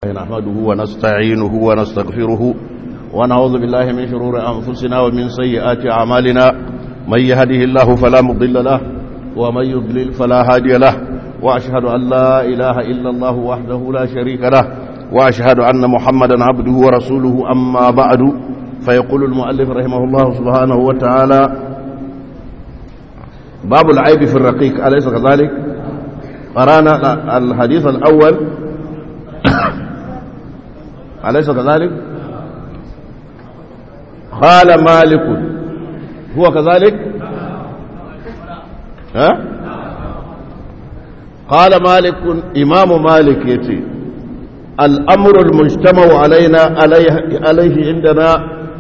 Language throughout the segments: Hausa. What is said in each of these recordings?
نحمده ونستعينه ونستغفره ونعوذ بالله من شرور أنفسنا ومن سيئات أعمالنا من يهده الله فلا مضل له ومن يضلل فلا هادي له وأشهد أن لا إله إلا الله وحده لا شريك له وأشهد أن محمدا عبده ورسوله أما بعد فيقول المؤلف رحمه الله سبحانه وتعالى باب العيب في الرقيق أليس كذلك قرانا الحديث الأول أليس كذلك قال مالك هو كذلك ها قال مالك إمام مالك يتي الأمر المجتمع علينا عليه, عليه عندنا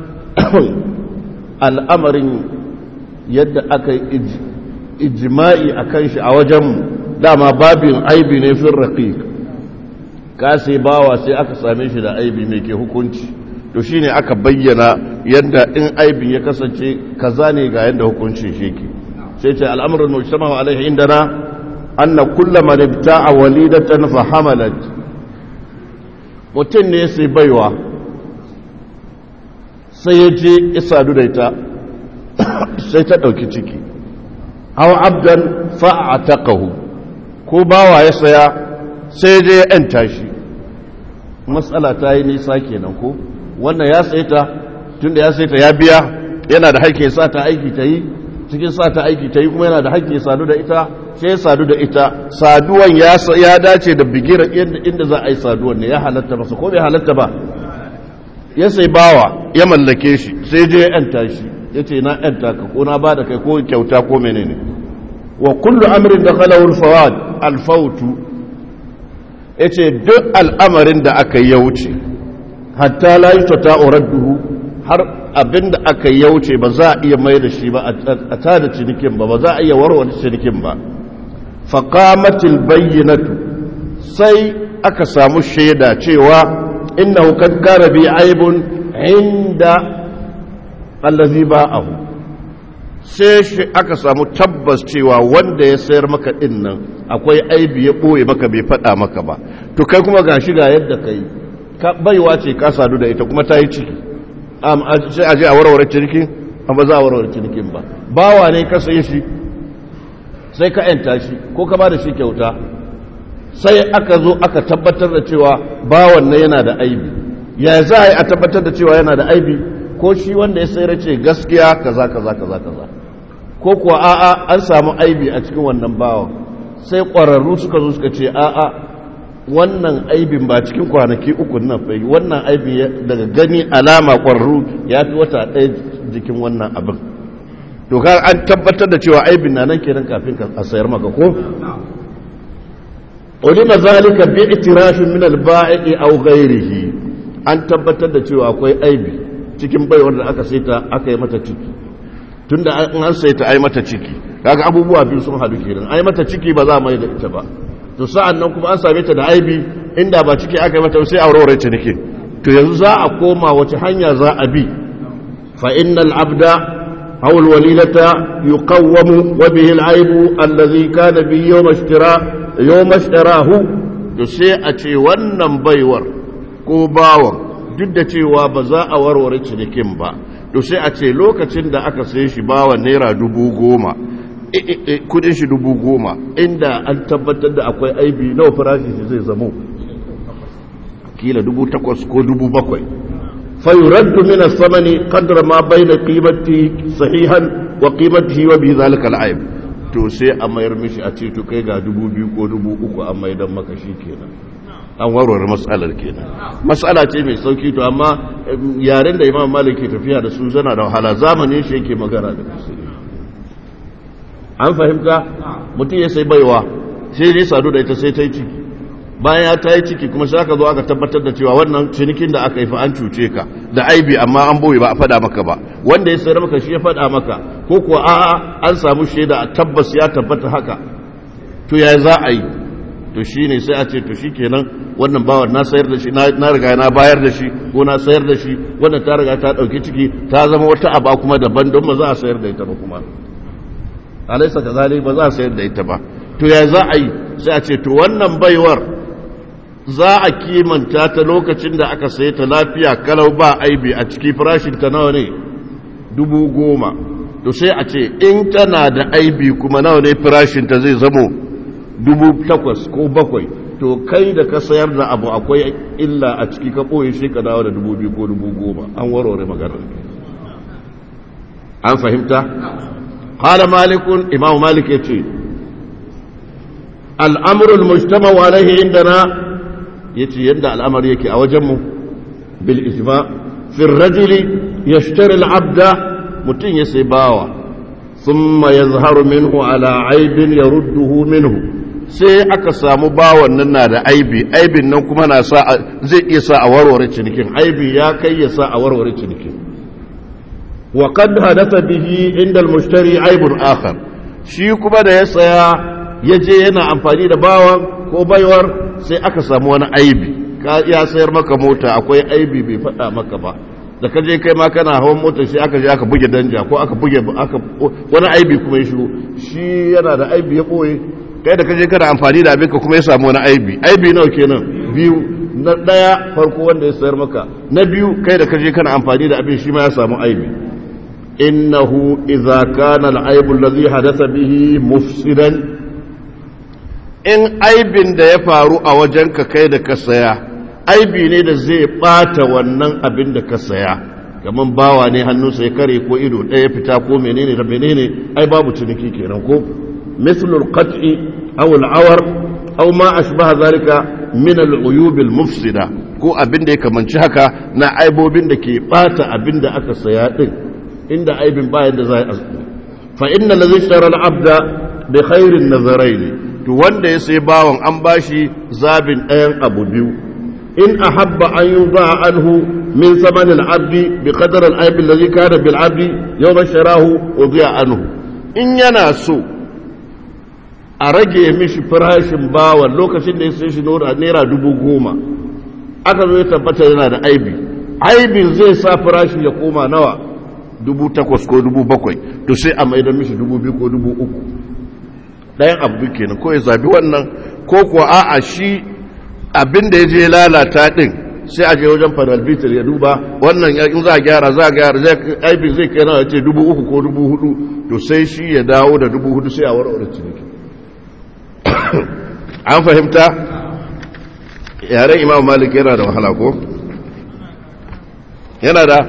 الأمر يد أكي إجماعي أكيش أوجم dama babin aibi ne fin raqiq ka sai bawa sai aka same shi da aibi mai ke hukunci to shine aka bayyana yadda in aibin ya kasance kaza ne ga yadda hukuncin shi ke sai ce al'amuran mujtama alaihi indana anna kullu man ibta'a walidatan fa hamalat mutum ne sai baiwa sai ya je isadu da ita sai ta dauki ciki aw abdan fa'ataqahu ko bawa ya saya sai je ya ‘yanta shi matsala ta yi nisa kenan ko wannan ya sai ta tun da ya sai ta ya biya yana da haƙƙi sa ta aiki ta yi cikin sa ta aiki ta yi kuma yana da haƙƙi sadu da ita sai sadu da ita saduwan ya dace da bigira inda za a yi saduwan ne ya halatta masa ko bai halatta ba ya sai bawa ya mallake shi sai je ya ‘yanta shi ya ce na ‘yanta ka ko na ba da kai ko kyauta ko menene wa kullu amrin da khalawul fawad alfautu yace duk al'amarin da aka yauce hatta la yutata uradduhu har abinda aka yauce ba za a iya mai da shi ba a tada cinikin ba ba za a iya warware cinikin ba faqamatil bayyinatu sai aka samu shaida cewa innahu kad kana bi aibun inda allazi ba'ahu sai shi aka samu tabbas cewa wanda ya sayar maka din nan akwai aibi ya ɓoye maka bai faɗa maka ba to kai kuma ga shi ga yadda ka yi baiwa ce ka sadu da ita kuma ta yi ciki sai a je a warware cinikin amma za a warware cinikin ba bawa ne ka saye shi sai ka yanta shi ko ka ba da shi kyauta sai aka zo aka tabbatar da cewa bawan nan yana da aibi ya za a yi a tabbatar da cewa yana da aibi ko shi wanda ya sayar ce gaskiya kaza kaza kaza kaza ko kuwa a'a an samu aibi a cikin wannan bawan sai ƙwararru suka zo suka ce a'a wannan aibin ba cikin kwanaki uku nan bai wannan aibin daga gani alama ƙwararru ya fi wata ɗaya jikin wannan abin to ka an tabbatar da cewa aibin na nan kenan kafin a sayar maka ko ulima zalika bi itirafin min al-ba'i aw ghayrihi an tabbatar da cewa akwai aibi cikin baiwar da aka saita aka yi mata ciki tun da an saita ai mata ciki kaga abubuwa biyu sun hadu kenan ai mata ciki ba za mai da ita ba to sa'an nan kuma an same ta da aibi inda ba ciki aka yi mata sai aurore ciniki to yanzu za a koma wace hanya za a bi fa innal abda aw al walilata yuqawwamu wa bihi al aibu allazi kana bi yawm ishtira yawm ishtirahu to sai a ce wannan baiwar ko bawan duk da cewa ba za a warware cinikin ba to sai a ce lokacin da aka sai shi bawa naira dubu goma kudin shi dubu goma inda an tabbatar da akwai aibi nawa farashi shi zai zamo kila dubu takwas ko dubu bakwai fayuraddu min as-samani qadra ma bayna qimati sahihan wa qimatihi wa bi zalika al-aib to sai a mayar mishi a ce to kai ga dubu biyu ko dubu uku an maidan maka shi kenan an warware matsalar kenan matsala ce mai sauki to amma yaren da imam malik ke tafiya da su zana da wahala zamanin shi yake magana da su an fahimta mutum ya sai baiwa sai ne sadu da ita sai ta yi ciki bayan ya ta yi ciki kuma sai aka zo aka tabbatar da cewa wannan cinikin da aka yi fa an cuce ka da aibi amma an boye ba a faɗa maka ba wanda ya sayar maka shi ya faɗa maka ko kuwa a'a an samu shaida a tabbas ya tabbata haka to ya za a yi to shi ne sai a ce to shi kenan wannan bawan na sayar da shi na riga na bayar da shi ko na sayar da shi wannan ta riga ta ɗauki ciki ta zama wata aba kuma daban don ba za a sayar da ita ba kuma alaisa ka zali ba za a sayar da ita ba to ya za a yi sai a ce to wannan baiwar za a kimanta ta lokacin da aka saye ta lafiya kalau ba aibi a ciki farashin ta nawa ne dubu goma to sai a ce in tana da aibi kuma nawa ne farashin ta zai zamo dubu takwas ko bakwai to kai da ka sayar da abu akwai illa a ciki ka ɓoye shi ka dawo da dubu biyu ko dubu goma an warware maganar an fahimta قال مالك إمام مالك يتي الأمر المجتمع عليه عندنا يتي يندى الأمر يكي أوجمه بالإجماع في الرجل يشتري العبد متين يسيباوة ثم يظهر منه على عيب يرده منه sai aka samu bawan nan na da aibi aibin nan kuma na sa zai iya sa a warware cinikin aibi ya kai ya sa a warware cinikin wa qad hadatha bihi inda al-mushtari aibun akhar shi kuma da ya saya ya je yana amfani da bawan ko baiwar sai aka samu wani aibi ka ya sayar maka mota akwai aibi bai faɗa maka ba da ka je kai ma kana hawan motar shi aka je aka buge danja ko aka buge aka wani aibi kuma ya shigo shi yana da aibi ya boye kai da ka je kana amfani da abinka kuma ya samu wani aibi aibi nawa kenan biyu na daya farko wanda ya sayar maka na biyu kai da ka je kana amfani da abin shi ma ya samu aibi innahu idza kana al-aibu alladhi hadatha bihi mufsidan in aibin da ya faru a wajenka kai da ka saya aibi ne da zai bata wannan abin da ka saya kaman bawa ne hannunsa ya kare ko ido ɗaya fita ko menene da menene ai babu ciniki kenan ko mislul qat'i aw al-awar aw ma ashbaha zalika min al-uyub al-mufsida ko abin da ya kamanci haka na aibobin da ke bata abin da aka saya din inda aibin bayan da za a fa inna ladhi ishtara al-abda bi khairin nazaraini to wanda ya sai bawan an bashi zabin ɗayan abu biyu in ahabba an yuba anhu min saman al-abdi bi qadar al-aib alladhi kana bil abdi yawma sharahu udiya anhu in yana so a rage mishi farashin bawan lokacin da ya sai shi naira dubu goma aka zo ya tabbata yana da aibi aibin zai sa farashin ya koma nawa dubu takwas ko dubu bakwai to sai a maida mishi dubu biyu ko dubu uku ɗayan abu kenan ko ya zabi wannan ko kuwa a'a shi abin da ya je lalata ɗin sai a je wajen panel bitir ya duba wannan in za a gyara za a gyara aibin zai kai nawa ya ce dubu uku ko dubu hudu to sai shi ya dawo da dubu hudu sai a warware ciniki an fahimta yaren imam malik yana da wahala ko yana da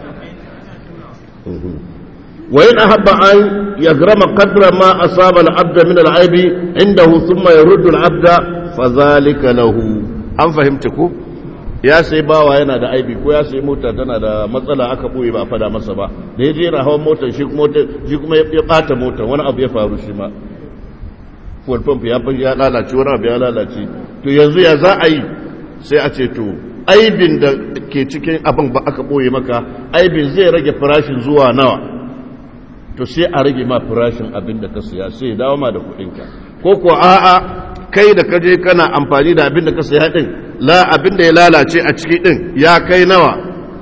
وإن أحب أن يغرم قدر ما أصاب العبد من العيب عنده ثم يرد العبد فذلك له an fahimta ko ya sai bawa yana da aibi ko ya sai mota tana da matsala aka boye ba fada masa ba da ya je na hawan motar shi kuma shi kuma ya bata motar wani abu ya faru shi ma fuel pump ya ya lalace wani abu ya lalace to yanzu ya za a yi sai a ce to aibin da ke cikin abin ba aka boye maka aibin zai rage farashin zuwa nawa to sai a rage ma farashin abin da ka siya sai ya dawo ma da kudinka ko ko a'a kai da ka je kana amfani da abin da ka siya din la abin da ya lalace a ciki din ya kai nawa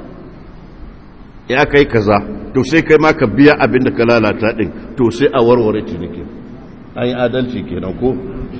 ya kai kaza to sai kai ma ka biya abin da ka lalata din to sai a warware cinikin an yi adalci kenan ko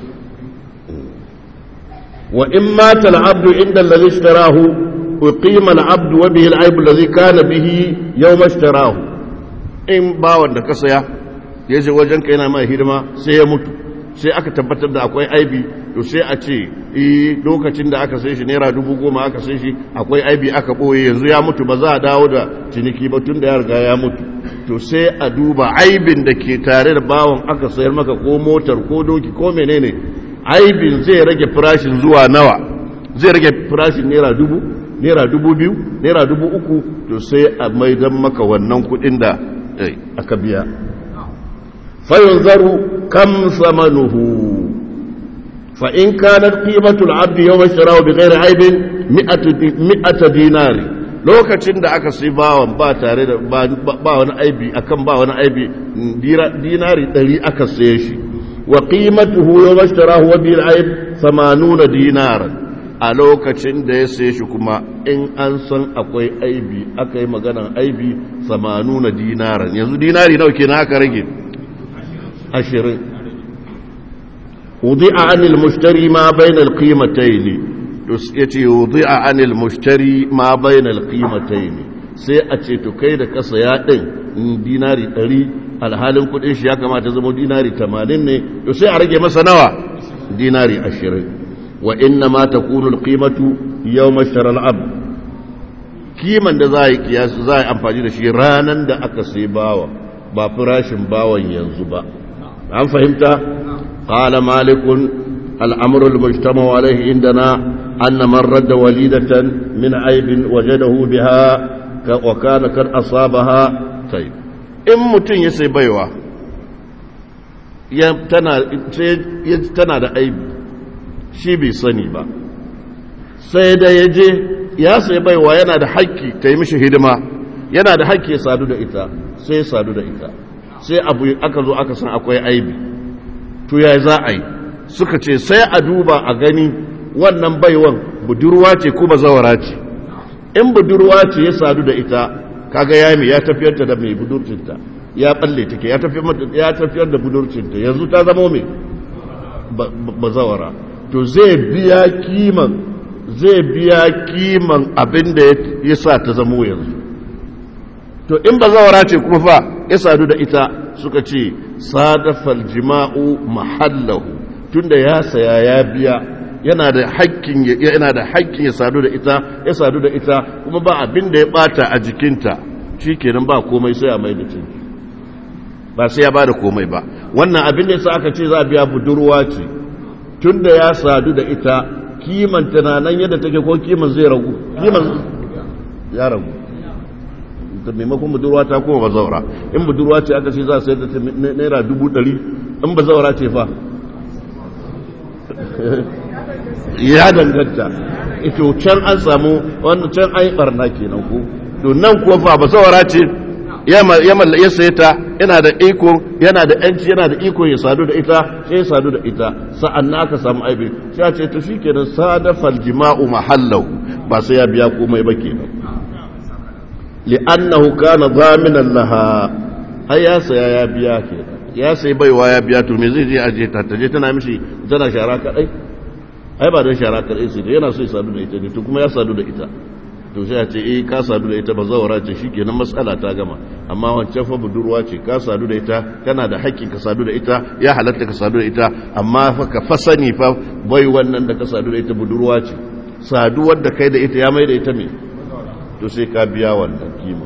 wa in mata al-abdu inda alladhi ishtarahu uqima al-abdu wa bihi al-ayb alladhi kana bihi yawma ishtarahu in bawan da ka saya ya je wajen ka yana mai hidima sai ya mutu sai aka tabbatar da akwai aibi to sai a ce eh lokacin da aka sai shi naira dubu goma aka sai shi akwai aibi aka ɓoye yanzu ya mutu ba za a dawo da ciniki ba tun da ya riga ya mutu to sai a duba aibin da ke tare da bawan aka sayar maka ko motar ko doki ko menene aibin zai rage farashin zuwa nawa zai rage farashin naira dubu naira dubu biyu naira dubu uku to sai a maidan maka wannan kuɗin da aka biya fayunzaru kam samanuhu fa in kanat qimatu al-abd yawma ishtarahu bighairi aibin mi'ata dinari lokacin da aka sai bawan ba tare da ba wani aibi akan ba wani aibi dinari 100 aka saye shi wa qimatuhu yawma ishtarahu wa bil aib 80 dinaran a lokacin da ya sai shi kuma in an san akwai aibi aka yi maganan aibi samanu na dinaran yanzu dinari nawa kenan aka rage ashirin wudi a anil mushtari ma bainal qimatayn ya ce wudi'a anil mushtari ma bainal qimatayn sai a ce to kai da kasa ya din dinari 100 alhalin kudin shi ya kamata zama dinari 80 ne to sai a rage masa nawa dinari 20 wa inna ma takunu alqimatu yawma shara al'abd kiman da za a yi kiyasu za a yi amfani da shi ranan da aka sai bawa ba farashin bawan yanzu ba an fahimta qala malikun al'amru al-mujtama alayhi indana anna man radda walidatan min aibin wajadahu biha wa kana kad asabaha tayyib in mutun ya sai baiwa ya tana tana da aibi shi bai sani ba sai da ya je ya sai baiwa yana da haƙƙi ta yi mishi hidima yana da haƙƙi ya sadu da ita sai ya sadu da ita sai abu aka zo aka san akwai aibi to ya za a yi suka ce sai a duba a gani wannan baiwan budurwa ce ko bazawara ce in budurwa ce ya sadu da ita kaga ya mi ya tafiyar da mai budurcinta ya balle take ya tafiyar da budurcinta yanzu ta zama mai bazawara to zai biya kiman zai biya kiman abin da ya sa ta zamo yanzu to in ba zawara ce kuma fa ya sadu da ita suka ce sadafal jima'u mahallahu tunda ya saya ya biya yana da hakkin yana da hakkin ya sadu da ita ya sadu da ita kuma ba abin da ya bata a jikinta shikenan ba komai sai a mai da cinki ba sai ya bada komai ba wannan abin da yasa aka ce za a biya budurwa ce tunda ya sadu da ita kiman tunanan yadda take ko kiman zai ragu kiman ya ragu da maimakon budurwa ta kuma bazaura in budurwa ce aka ce za a sayar da naira dubu ɗari in bazaura ce fa ya danganta ito can an samu wannan can an yi barna kenan ko to nan kuwa fa bazaura ce ya saye ta yana da iko yana da yanci yana da iko ya sadu da ita sai ya sadu da ita sa'an na aka samu aibi sai ce to shi kenan sadafal jima'u mahallahu ba sai ya biya komai ba kenan li'annahu kana zaminan laha ai ya saya ya biya kenan ya sai baiwa ya biya to me zai je aje ta taje tana mishi tana shara kadai ai ba don shara kadai sai yana so ya sadu da ita ne to kuma ya sadu da ita to sai a ce eh ka sadu da ita ba zawara ce shikenan matsala ta gama amma wancan fa budurwa ce ka sadu da ita kana da haƙƙin ka sadu da ita ya halatta ka sadu da ita amma fa ka fa sani fa bai wannan da ka sadu da ita budurwa ce saduwar da kai da ita ya mai da ita me to sai ka biya wannan kima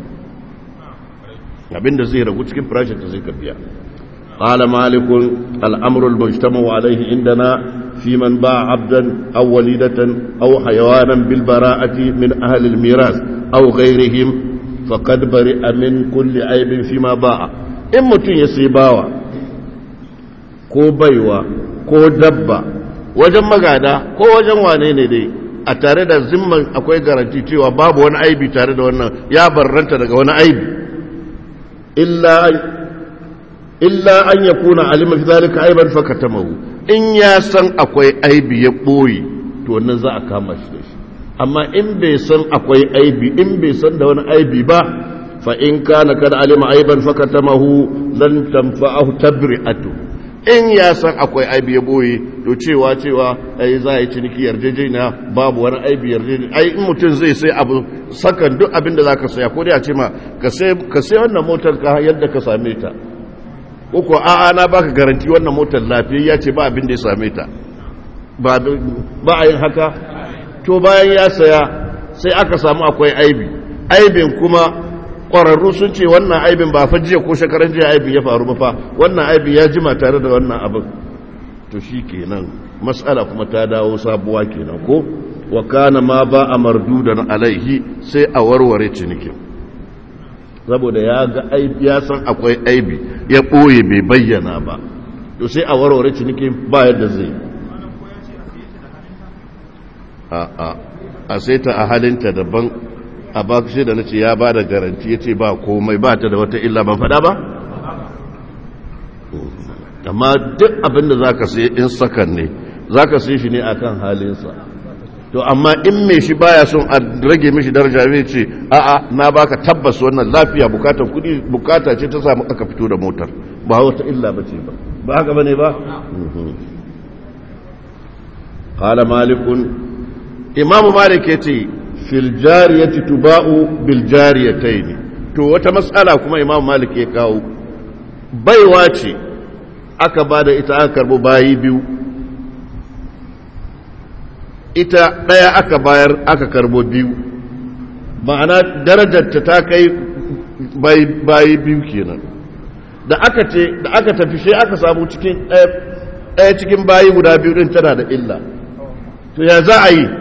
abinda zai ragu cikin farashin ta sai ka biya قال مالك الأمر المجتمع عليه عندنا في من باع عبدا أو وليدة أو حيوانا بالبراءة من أهل الميراث أو غيرهم فقد برئ من كل عيب فيما باع إن متن يسيباوا ko baiwa ko dabba wajen magada ko wajen wane ne dai a tare da zimman akwai garanti cewa babu wani aibi tare da wannan ya barranta daga wani aibi illa illa an ya kuna alima fi zalika aiban fakatamahu in ya san akwai aibi ya ɓoye to wannan za a kama shi da shi amma in bai san akwai aibi in bai san da wani aibi ba fa in kana kad alima aiban fakatamahu lan tanfa'ahu tabri'atu in ya san akwai aibi ya ɓoye to cewa cewa ai za a yi ciniki yarjejeniya babu wani aibi yarjejeniya ai in mutum zai sai abu sakan duk abin da za ka saya ko dai a ce ma ka sai wannan motar ka yadda ka same ta uku a'a na baka garanti wannan motar lafiyayya ce ba abin da ya same ta ba a yin haka to bayan ya saya sai aka samu akwai aibi aibin kuma ƙwararru sun ce wannan aibin ba fa jiya ko shekaran jiya aibin ya faru ba fa wannan aibin ya jima tare da wannan abin to shi kenan matsala kuma ta dawo sabuwa kenan ko wa kana ma ba a mardudan alaihi sai a warware cinikin saboda ya ga aibi ya san akwai aibi ya ɓoye bai bayyana ba to sai a warware cinikin ba yadda zai a a a sai ta a halinta daban a ba shi da nace ya ba da garanti ya ce ba komai ba ta da wata illa ban faɗa ba amma duk abin da za ka sai in sakan ne za ka sai shi ne akan halinsa to amma in mai shi baya son a rage mishi daraja zai ce a'a na baka tabbas wannan lafiya bukatar kudi bukata ce ta samu aka fito da motar ba wata illa ba ce ba ba haka bane ba qala malik imamu malik ya ce fil jariyati tuba'u bil jariyataini to wata matsala kuma imamu malik ya kawo baiwa ce aka ba da ita aka karbo bayi biyu ita ɗaya aka bayar aka karbo biyu ma'ana darajarta ta kai bayi biyu kenan da aka ce da aka tafi shi aka samu cikin ɗaya cikin bayi guda biyu din tana da illa to ya za a yi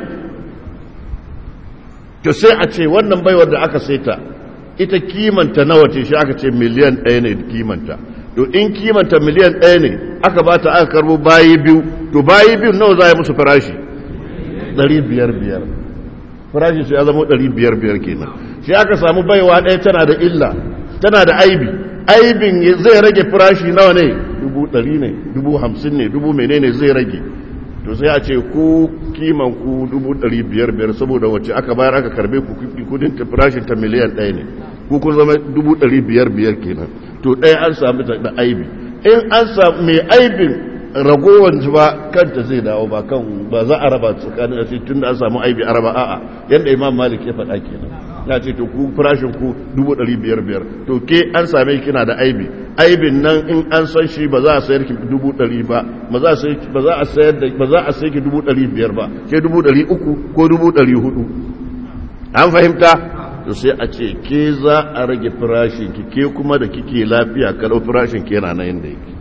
to sai a ce wannan baiwar da aka saita ita kimanta nawa ce shi aka ce miliyan ɗaya ne kimanta to in kimanta miliyan ɗaya ne aka ba ta aka karbo bayi biyu to bayi biyu nawa za a yi musu farashi ɗari biyar biyar farashi su ya zama ɗari biyar biyar kenan shi aka samu baiwa ɗaya tana da illa tana da aibi aibin zai rage farashi nawa ne dubu ɗari ne dubu hamsin ne dubu menene zai rage to sai a ce ku kiman ku dubu ɗari biyar biyar saboda wacce aka bayar aka karbe ku kudin ta farashin ta miliyan ɗaya ne ku kun zama dubu ɗari biyar biyar kenan to ɗaya an sami da aibi in an samu mai aibin ragowar ba kanta zai dawo ba kan ba za a raba tsakanin a tun da an samu aibi a raba a'a yadda imam malik ya faɗa kenan ya ce to ku farashin ku dubu ɗari biyar biyar to ke an same kina da aibi aibin nan in an san shi ba za a sayar ki dubu ɗari ba ba za a sayar da ba za a sayar ki dubu ɗari biyar ba ke dubu ɗari uku ko dubu ɗari hudu an fahimta to sai a ce ke za a rage farashin ki ke kuma da kike lafiya kalau farashin ke yana nan yadda yake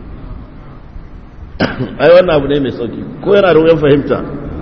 ai wannan abu ne mai sauki ko yana da wuyan fahimta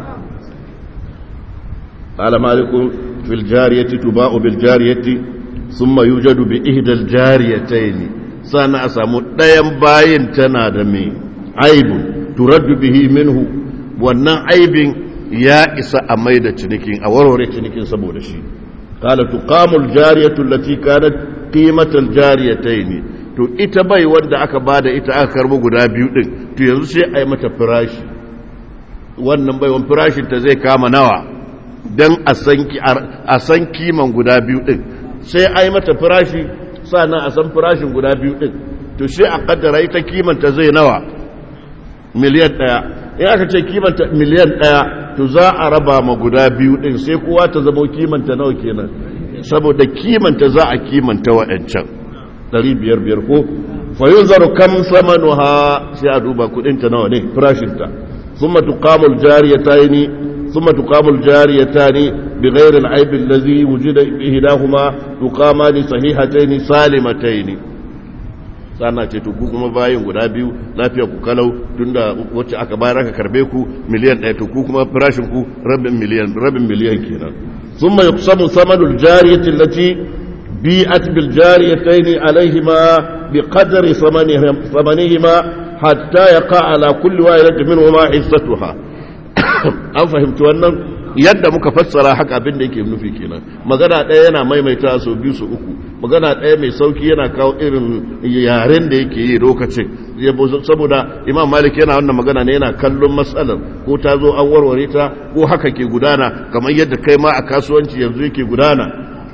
قال مالك في الجارية تباع بالجارية ثم يوجد بإحدى الجاريتين سانا أسامو ديم باين تنادمي عيب ترد به منه wannan aibin ya isa a mai da cinikin a warware cinikin saboda shi kala tuqamul jariyatu allati kanat qimatal jariyatayn to ita bai wanda aka bada ita aka karbo guda biyu din to yanzu sai a yi mata firashi wannan baiwan firashin ta zai kama nawa don a san kiman guda biyu ɗin sai a yi mata firashi sannan a san firashin guda biyu ɗin to sai a kaddara ita kimanta zai nawa miliyan ɗaya in aka ce kimanta miliyan ɗaya to za a raba ma guda biyu ɗin sai kowa ta zama kimanta nawa kenan saboda kimanta za a kimanta wa'ancan ɗari biyar biyar ko fayun zaro kam samanuha sai a duba kuɗinta nawa ne firashinta ثم تقام الجاريتين ثم تقام الجاريتان بغير العيب الذي وجد إهداهما تقامان صحيحتين سالمتين sana ce to ku kuma bayin guda biyu lafiya ku kalau tunda wacce aka bayar aka karbe ku miliyan ɗaya to ku kuma farashin ku rabin miliyan rabin miliyan kenan thumma yuqsamu thamanul jariyati allati bi'at bil jariyatayn alayhima biqadri thamanihima hatta yaqa ala kulli wahidatin minhuma hissatuha an fahimci wannan yadda muka fassara haka abin da yake nufi kenan magana ɗaya yana maimaita sau biyu su uku magana ɗaya mai sauki yana kawo irin yaren da yake yi lokacin saboda imam malik yana wannan magana ne yana kallon matsalar ko ta zo an warware ta ko haka ke gudana kamar yadda kai ma a kasuwanci yanzu yake gudana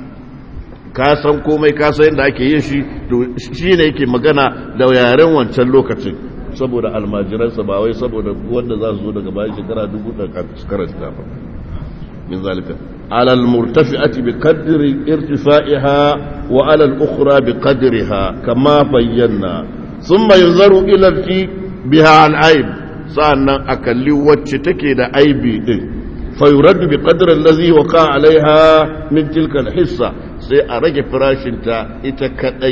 ka san komai ka san yadda ake yin shi to shi ne yake magana da yaren wancan lokacin saboda almajiransa ba wai saboda wanda za su zo daga bayan shekara dubu da karanta ba min zalika على المرتفعة بقدر ارتفاعها وعلى الأخرى بقدرها كما بينا ثم ينظر إلى التي بها عن عيب سأنا أكلي واتشتكي دا عيبي دي فيرد بقدر الذي وقع عليها من تلك الحصة سيأرج فراشنتا إتكأي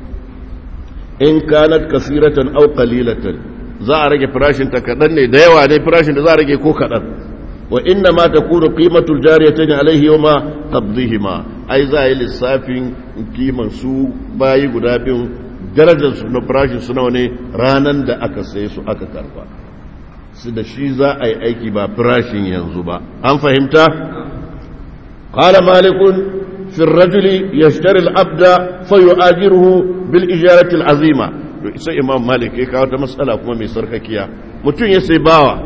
إن كانت كثيرة أو قليلة za a rage farashinta kaɗan ne da yawa ne farashin da za a rage ko kaɗan وإنما تكون قيمة الجاريتين عليه يوم قبضهما أي زي للسافين قيمة سو باي قدابين درجة سنو فراشي سنوني رانا دا أكا سيسو أكا كارفا سيدا شيزا أي أيكي با فراشي ينزبا أم فهمت قال مالك في الرجل يشتري العبد فيؤاجره بالإجارة العظيمة sai imam malik ya kawo ta matsala kuma mai sarkakiya mutum ya sai bawa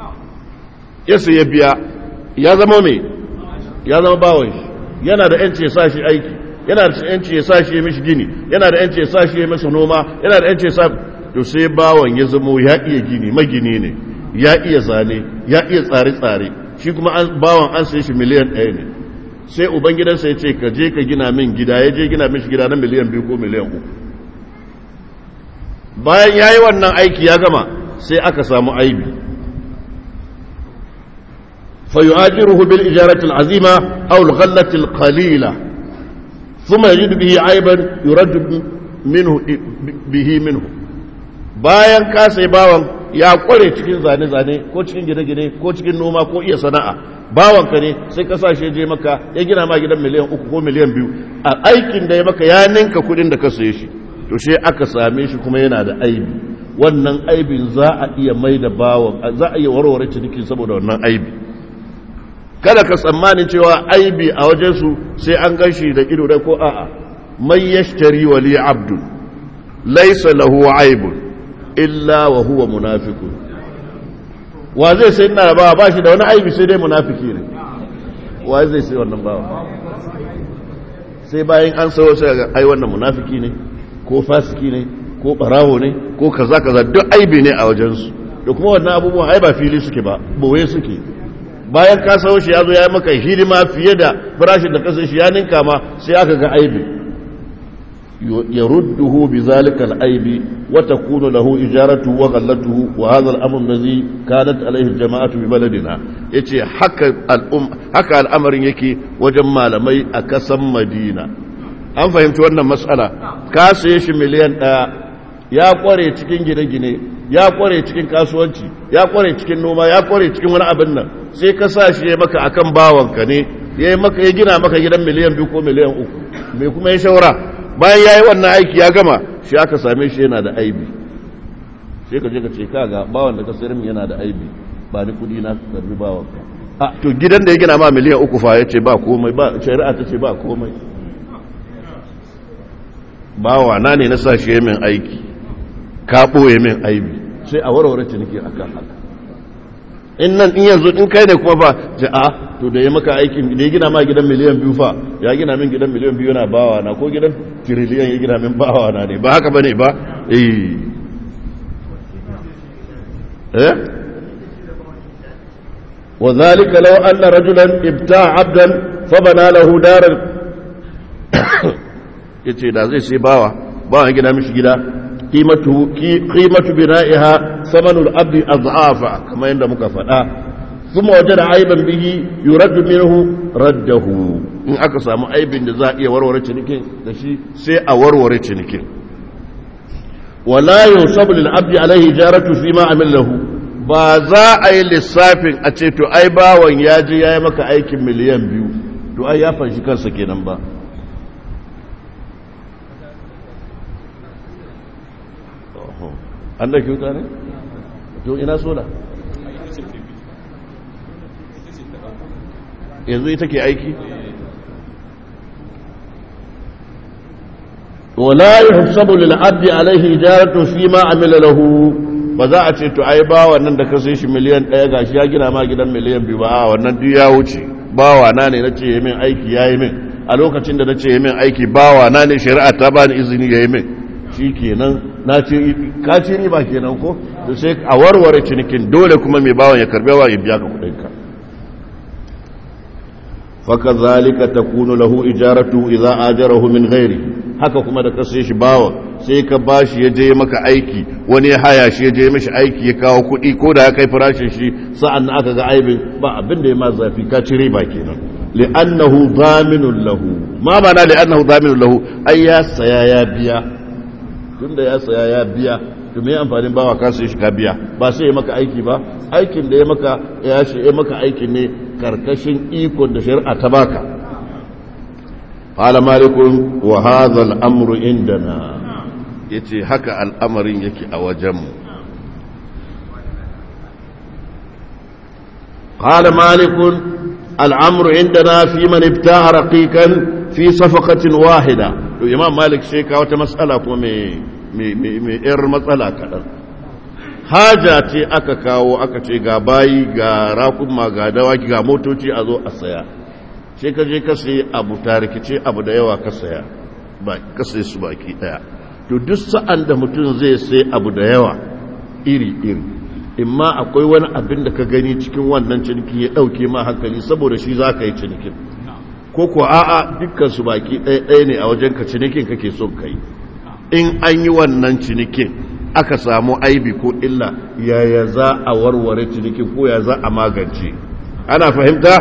ya ya biya ya zama mai ya zama bawon shi yana da yanci ya sa shi aiki yana da yanci ya sa shi ya mishi gini yana da yanci ya sa shi ya masa noma yana da yanci ya sa to sai bawon ya zama ya iya gini magini ne ya iya zane ya iya tsare-tsare shi kuma bawan an sai shi miliyan ɗaya ne sai ubangidansa ya ce ka je ka gina min gida ya je gina min shi gida na miliyan biyu ko miliyan uku bayan ya yi wannan aiki ya gama sai aka samu aibi فيؤاجره بالإجارة العظيمة أو الغلة القليلة ثم يجد به عيبا يرد منه به منه bayan ka sai bawan ya kware cikin zane-zane ko cikin gine-gine ko cikin noma ko iya sana'a bawan ka ne sai ka sa shi je maka ya gina ma gidan miliyan uku ko miliyan biyu a aikin da ya maka ya ninka kudin da ka saye shi to sai aka same shi kuma yana da aibi wannan aibin za a iya mai da bawan za a iya warware ciniki saboda wannan aibi kada ka tsammanin cewa aibi a wajensu sai an gashi da ido da ko a'a mai yashtari wali abdun laisa lahu aibun illa wa huwa munafiqun wa zai sai ina ba ba shi da wani aibi sai dai munafiki ne wa zai sai wannan ba sai bayan an sayo sai ga ai wannan munafiki ne ko fasiki ne ko barawo ne ko kaza kaza duk aibi ne a wajensu da kuma wannan abubuwan ai ba fili suke ba boye suke bayan ka sayo shi ya zo ya yi maka hidima fiye da farashin da kasar shi ya ninka ma sai aka ga aibi ya rudduhu bi zalika al-aibi wa takunu lahu ijaratu wa ghallatuhu wa hadha al-amr alladhi kanat alayhi jama'atu bi baladina yace haka al-um haka al'amarin yake wajen malamai a kasan Madina an fahimci wannan mas'ala ka saye shi miliyan ɗaya ya kware cikin gine-gine ya kware cikin kasuwanci ya kware cikin noma ya kware cikin wani abin nan sai ka sa shi ya maka akan bawanka ne ya yi maka ya gina maka gidan miliyan biyu ko miliyan uku mai kuma ya shaura bayan ya yi wannan aiki ya gama shi aka same shi yana da aibi sai ka je ka ce kaga bawan da ka sayar min yana da aibi ba ni kudi na karbi bawanka a to gidan da ya gina ma miliyan uku fa ya ce ba komai ba shari'a ta ce ba komai bawa na ne na sa shi ya min aiki ka ɓoye min aibi sai a warware ciniki a kan haka in nan in yanzu in kai ne kuma fa ce a to da ya maka aikin da ya gina ma gidan miliyan biyu fa ya gina min gidan miliyan biyu yana bawa na ko gidan tiriliyan ya gina min bawa na ne ba haka ba ne ba eh eh وذلك لو أن رجلا ابتاع عبدا فبنى له دارا yace da zai sai bawa bawa gina mishi gida قيمة بنائها ثمن الأبد أضعافا كما عند مكافأة ثم وجد عيبا به يرد منه رده إن أكسى عيب جزائي ورور تنكين دشي سي أورور تنكين ولا ينصب للعبد عليه جارة فيما عمل له ba za a yi lissafin a ce to ai bawan ya je ya yi maka aikin miliyan biyu to ai ya fanshi kansa kenan ba an da kyauta ne? to ina sola yanzu ita ke aiki? wala yi hafsabu lil'addi alaihi jaratu fi ma amila lahu ba za a ce to ai ba wannan da ka sai shi miliyan ɗaya gashi ya gina ma gidan miliyan biyu ba a wannan duk ya wuce bawa na ne na ce yi min aiki ya yi min a lokacin da na ce yi min aiki bawa na ne shari'a ta bani izini ya yi min shi kenan na ce ka ce riba kenan ko da sai a warware cinikin dole kuma mai bawan ya karbe wa ya biya ka kudinka faka zalika takunu lahu ijaratu idza ajarahu min ghairi haka kuma da kasai shi bawan sai ka bashi ya je maka aiki wani ya haya shi ya je mishi aiki ya kawo kuɗi ko da ya kai farashin shi sa'an aka ga aibin ba abin da ya ma zafi ka ci riba kenan li'annahu dhaminun lahu ma mana li'annahu dhaminun lahu ai ya saya ya biya tunda ya saya ya biya to me amfanin bawa ka sai shi ka biya ba sai ya maka aiki ba aikin da ya maka ya shi ya maka aikin ne karkashin ikon da shari'a ta baka qala malikun wa hadha al-amru indana yace haka al'amarin yake a wajenmu qala malikun al-amru indana fi man ibta'a raqiqan fi safaqatin wahida to imam malik sai ka wata matsala kuma mai yar matsala kaɗan haja ce aka kawo aka ce ga bayi ga rakuma ga dawaki ga motoci a zo a saya sai ka je ka sayi abu tarikice abu da yawa ka saya ba ka sayi su baki ɗaya to duk sa'an da mutum zai sai abu da yawa iri iri imma akwai wani abin da ka gani cikin wannan ciniki ya ɗauke ma hankali saboda shi za ka yi cinikin ko ko a'a dukkan su baki ɗaya ɗaya ne a wajen ka cinikin kake son ka yi in an yi wannan cinikin aka samu aibi ko illa yaya za a warware cinikin ko ya za a magance ana fahimta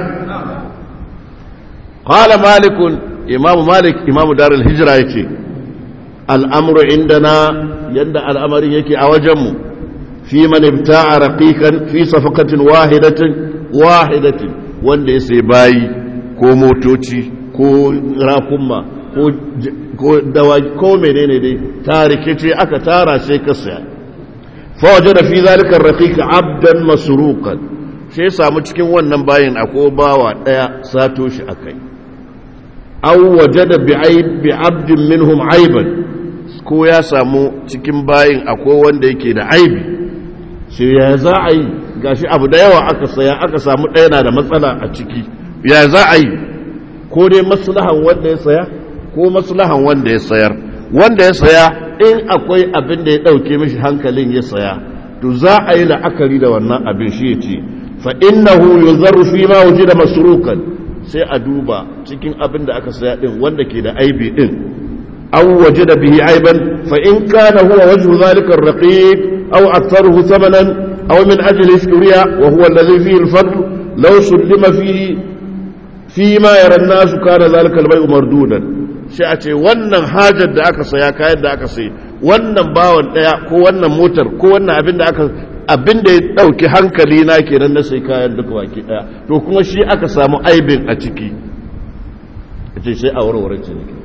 qala malikun imamu malik imamu darul hijra yace al'amru indana yanda al'amarin yake a wajenmu fi man ibta'a raqiqan fi safaqatin wahidatin wahidatin wanda ya sai bayi ko motoci ko rakumma ko dawaki ko menene dai tarike ce aka tara sai ka saya fa wajada fi zalika raqiq abdan masruqan sai samu cikin wannan bayin akwai bawa daya sato shi akai aw wajada bi aib bi abdin minhum aiban ko ya samu cikin bayin akwai wanda yake da aibi sai ya za a yi gashi abu da yawa aka saya aka samu ɗaya na da matsala a ciki ya za a yi ko dai maslahan wanda ya saya ko maslahan wanda ya sayar wanda ya saya in akwai abin da ya ɗauke mishi hankalin ya saya to za a yi la'akari da wannan abin shi ya ce fa innahu yuzarru fi ma wujida masrukan sai a duba cikin abin da aka saya din wanda ke da aibi din aw wajada bihi aiban fa in kana huwa wajhu zalika ar-raqiq aw aktharuhu thamanan aw min ajli shuriya wa huwa alladhi fihi al-fadl law sullima fihi fi ma yara an-nas kana zalika al-bay'u mardudan sai a ce wannan hajar da aka saya kayan da aka sai wannan bawan daya ko wannan motar ko wannan abin da aka abin da ya dauki hankali na kenan na sai kayan duka baki daya to kuma shi aka samu aibin a ciki ce sai a warware ciniki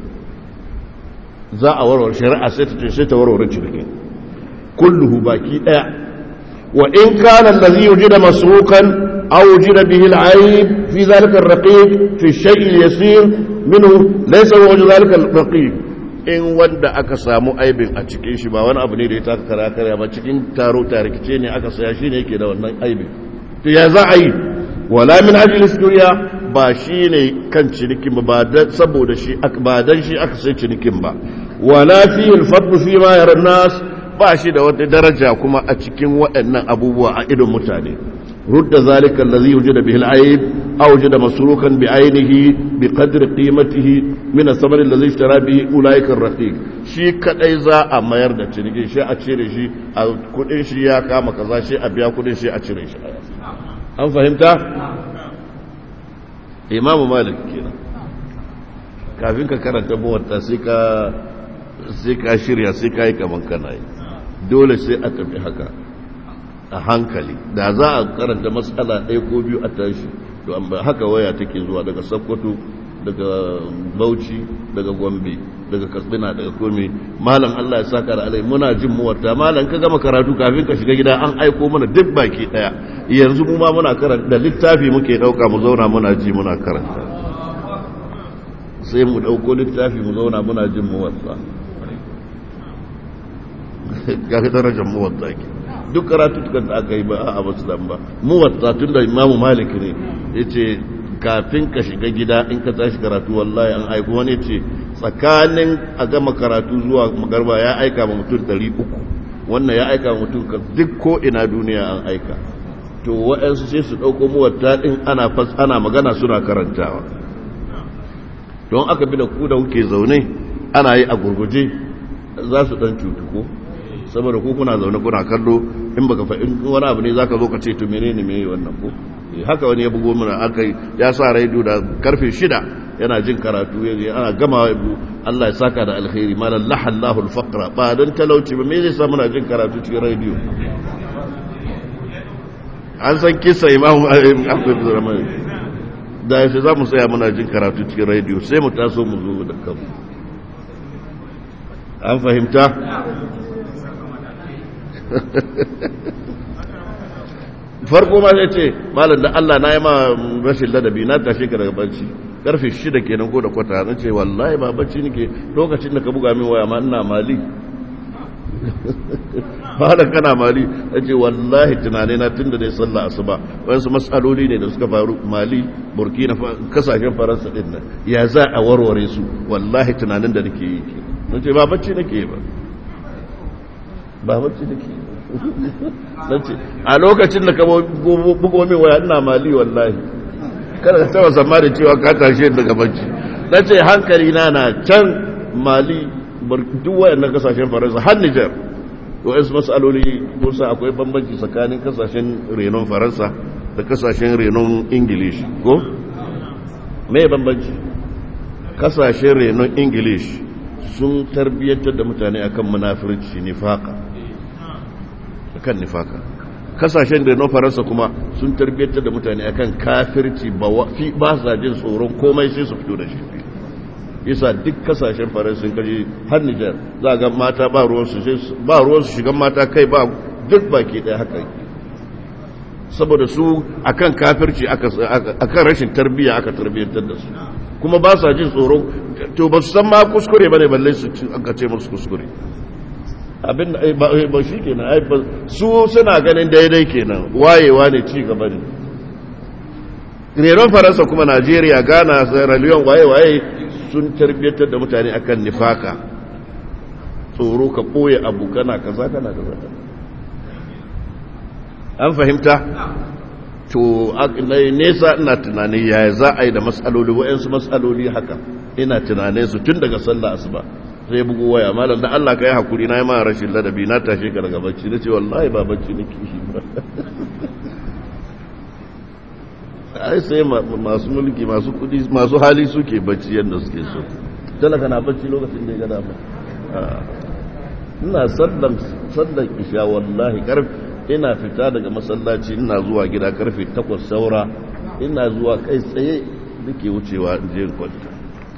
za a warware shari'a sai ta ce sai ta warware ciniki kulluhu baki daya wa in kana allazi yujida masruqan aw yujida bihi al-ayb fi dhalika ar-raqiq fi ash-shay' al-yasir minhu laysa huwa dhalika al-raqiq in wanda aka samu aibin a cikin shi ba wani abu ne da ya taka kara kara ba cikin taro tarikice ne aka saya shi ne yake da wannan aibin to ya za a yi wala min ajli duniya ba shi ne kan cinikin ba dan saboda shi ba dan shi aka sai cinikin ba wala fi al-fadl fi ma yara nas ba shi da wata daraja kuma a cikin waɗannan abubuwa a idon mutane رد ذلك الذي وجد به العيب أو وجد مسروقا بعينه بقدر قيمته من الثمن الذي اشترى به أولئك الرقيق شي كدai za a mayar da ciniki shi a cire shi a kudin shi ya kama kaza shi a biya kudin shi a cire shi an fahimta imamu malik kenan kafin ka karanta muwatta sai ka sai ka shirya sai ka yi kaman kana yi dole sai a tafi haka a hankali da za a karanta matsala ɗaya ko biyu a tashi to haka waya take zuwa daga sakkwato daga bauchi daga gombe daga katsina daga komi malam allah ya saka da alai muna jin muwarta malam ka gama karatu kafin ka shiga gida an aiko mana duk baki ɗaya yanzu mu ma muna karanta da littafi muke ɗauka mu zauna muna ji muna karanta sai mu ɗauko littafi mu zauna muna jin muwarta ga darajar muwarta ke duk karatutukan da aka yi ba a musulun ba mu wata tun da imamu malik ne ya ce kafin ka shiga gida in ka tashi karatu wallahi an aiko wani ce tsakanin a gama karatu zuwa magarba ya aika ma mutum ɗari uku wannan ya aika ma mutum duk ko ina duniya an aika to waɗansu sai su ɗauko muwatta ɗin ana fas ana magana suna karantawa don aka bi da ku da kuke zaune ana yi a gurguje za su ɗan cutu ko saboda ku kuna zaune kuna kallo in baka fa in wani abu ne zaka zo ka ce to menene me wannan ko haka wani ya bugo mana aka ya sa raidu da karfe shida yana jin karatu ana gama Allah ya saka da alkhairi malan lahallahu alfaqra ba dan talauci ba me zai sa muna jin karatu cikin rediyo an san kisa imamu Ahmad Rahman da yace za mu tsaya muna jin karatu cikin rediyo sai mu taso mu zo da kanmu an fahimta farko ma zai ce malam da Allah na yi ma rashin ladabi na tashi ka daga bacci karfe shida kenan ko da kwata na ce wallahi ba bacci nake lokacin da ka buga min waya ma ina mali malam kana mali na ce wallahi tunane na tun da dai sallah asuba wasu matsaloli ne da suka faru mali burkina kasashen faransa din nan ya za a warware su wallahi tunanin da nake yi ke na ce ba bacci nake ba ba bacci nake ba a lokacin da ka bugo min waya ina mali wallahi kada ka taba zamani cewa ka tashe daga bacci na ce hankali na na can mali duk wayannan kasashen faransa har nijar wa'yansu matsaloli kusa akwai bambanci tsakanin kasashen renon faransa da kasashen renon ingilishi ko? mai bambanci kasashen renon ingilishi sun tarbiyyantar da mutane akan munafirci nifaka akan nifaka kasashen renon faransa kuma sun tarbiyyantar da mutane akan kafirci ba sa jin tsoron komai sai su fito da shi yasa duk kasashen faransun kaji har Nijar za ga mata ba ruwansu ba ruwansu shigan mata kai ba duk baki ɗaya haka saboda su akan kafirci akan rashin tarbiyya aka tarbiyyantar da su kuma ba sa jin tsoro to ba su san ma kuskure bane balle su aka ce musu kuskure abin ba shi kenan su suna ganin daidai kenan wayewa ne ci gaba ne renon faransa kuma najeriya ghana sierra leone waye-waye sun tarbiyyatar da mutane akan nifaka tsoro ka ɓoye abu kana kaza kana kaza an fahimta to nesa ina tunani yaya za a yi da matsaloli wa'yansu matsaloli haka ina tunane su tun daga sallah asuba sai bugu waya malam da Allah ka yi hakuri na yi ma rashin ladabi na tashe ka daga bacci na ce wallahi ba bacci nake shi ba ai sai masu mulki masu kudi masu hali suke bacci yadda suke so talaka na bacci lokacin da ya gada ba ina sallan sallan isha wallahi karfi ina fita daga masallaci ina zuwa gida karfe 8 saura ina zuwa kai tsaye nake wucewa je kwanta